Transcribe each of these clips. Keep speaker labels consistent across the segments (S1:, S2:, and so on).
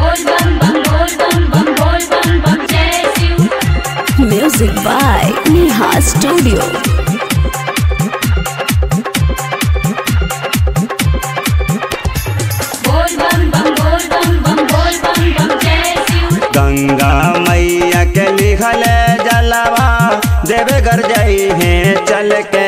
S1: बोल बम बम बोल बम बम बोल बम बम जय Shiv
S2: Music by Neha Studio.
S1: बोल बम बम बोल बम बम बोल बम बम जय शिव
S3: गंगा मैया के लिखल जलवा देवे घर जाई है चल के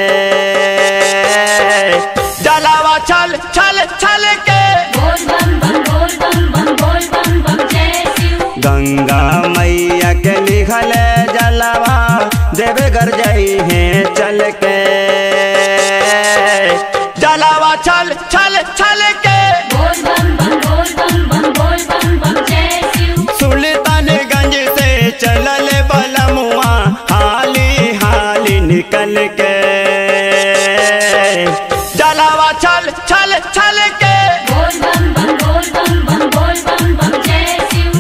S3: जलवा चल चल चल के
S1: बोल बम बम बोल बम बम बोल बम बम जय शिव
S3: गंगा मैया के लिखल जलवा देवे घर जाई है चल के जलवा चल चल चल के
S1: बोल बम बम बोल बम बम बोल बम बम जय शिव
S3: सुल्तानगंज से चलल बलमुआ हाली हाली निकल के जलावा चल चल चल के
S1: बोल बम बम बोल बम बम बोल बम बम जय शिव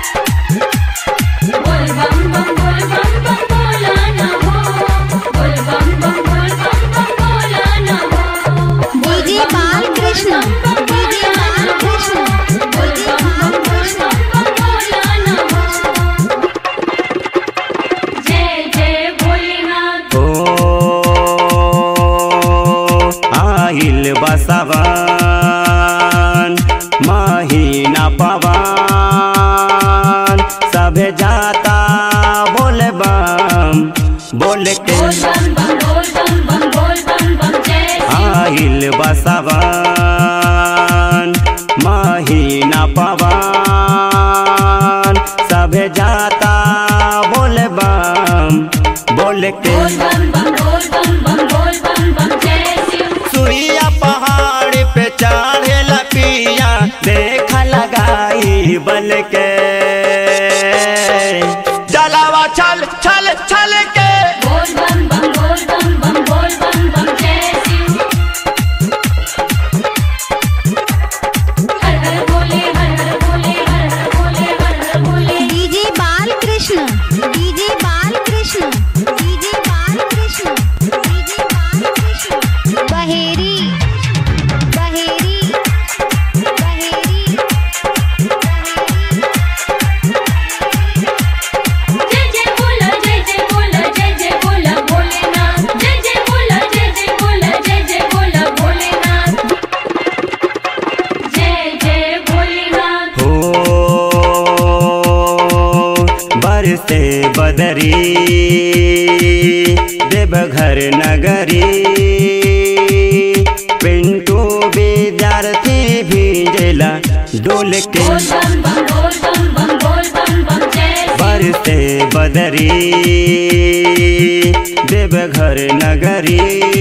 S1: बोल बम बम बोल बम बम बोला ना हो बोल बम बम बोल बम बम बोला ना हो
S4: डीजे बालकृष्ण डीजे बालकृष्ण
S1: बोल बम बम बोल बम बम बोला ना हो जय जय भोलेनाथ
S3: ओ आइल बसवन महीना पवन सभे जाता बोल बम बोल के
S1: बोल बम बम बोल बम बम बोल बम बम जय शिव
S3: आइल बसवन महीना पवन सभे जाता बोल बम बोल के
S1: बोल बम बम बोल बम बम बोल बम बम जय शिव
S3: सुइया पहाड़ पे चढ़े पिया देख लगाई बल के जलावा चल चल चल के
S1: बोल बम बम बोल बम बम बोल बम बम जय शिव हर हर भोले हर हर भोले हर हर भोले हर हर भोले
S4: DJ Balkrishna DJ Balkrishna DJ Balkrishna DJ Balkrishna Baheri Baheri Baheri
S1: जय जय बोला जय जय बोला जय जय बोला भोलेनाथ जय जय बोला जय जय बोला जय जय बोला भोलेनाथ जय जय भोलेनाथ
S3: हो बरसे बदरी देवघर नगरी पिंटू विद्यार्थी भेजला डोल के
S1: बोल बम बम बोल बम बम बोल बम बम जय शिव
S3: बरसे बदरी देवघर नगरी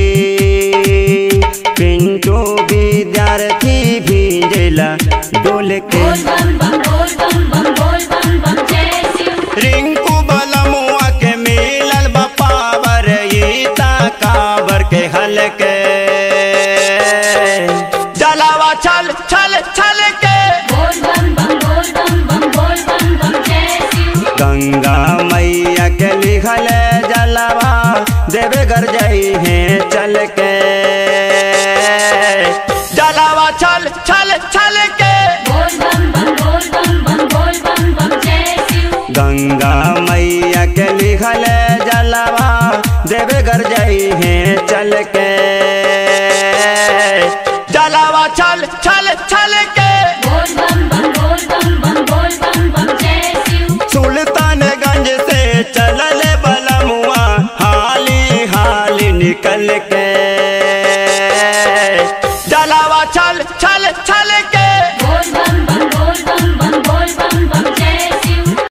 S3: पिंटू विद्यार्थी भेजला डोल के
S1: बोल बम बम बोल बम बम बोल बम बम जय शिव
S3: रिंकू बलमुआ के मिलल बपावर ईता काबर के हलके जलावा चल चल चल के
S1: बोल बम बम बोल बम बम बोल बम बम जय शिव
S3: गंगा मैया के लिखल जलावा देवे घर जाई है चल के जलावा चल चल चल के
S1: बोल बम बम बोल बम बम बोल बम बम जय शिव
S3: गंगा मैया के लिखल जलावा देवे घर जाई है चल के जलावा चल चल चल के
S1: बोल बम बम बोल बम बम बोल बम बम जय शिव
S3: सुल्तानगंज से चलल बलमुआ हाली हाली निकल के जलावा चल चल चल के